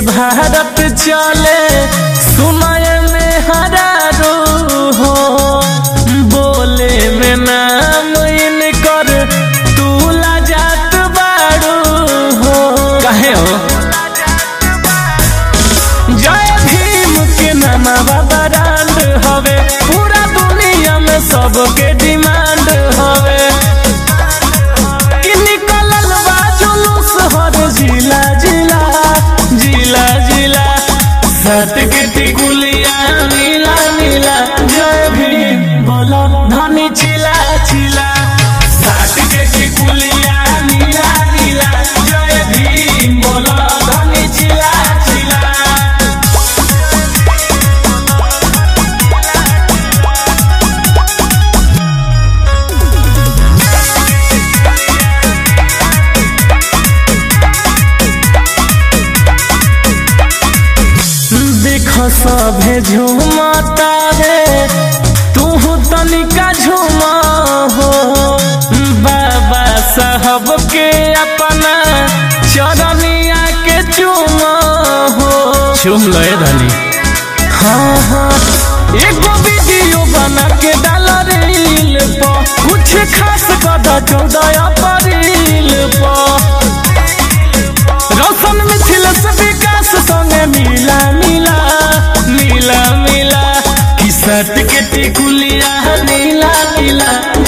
भारत चले सुनाय में हरारो हो बोले में नाम इनकर तू जात बाड़ू हो कहे हो जय भीम के नामा ब्रांड हवे पूरा दुनिया में सबके डिमांड हवे कि निकलल बा जुलूस हर जिला जिला जिला जिला सत के टिकुलिया नीला नीला जय भीम बोलो धनी चिला चिला सत के टिकुलिया नीला नीला जय भीम बोलो धनी चिला चिला देख सभे झूमता रे तू तनिका झूमा हो बाबा साहब के अपना चरनिया के चूमा हो चुम लय धनी हाँ हाँ एगो वीडियो बना के डाल रील पर कुछ खास कदा चौदह अप्रैल पर रौशन मिथिल से विकास संगे मिला मिला मिला मिला किसट के टिकुलिया नीला नीला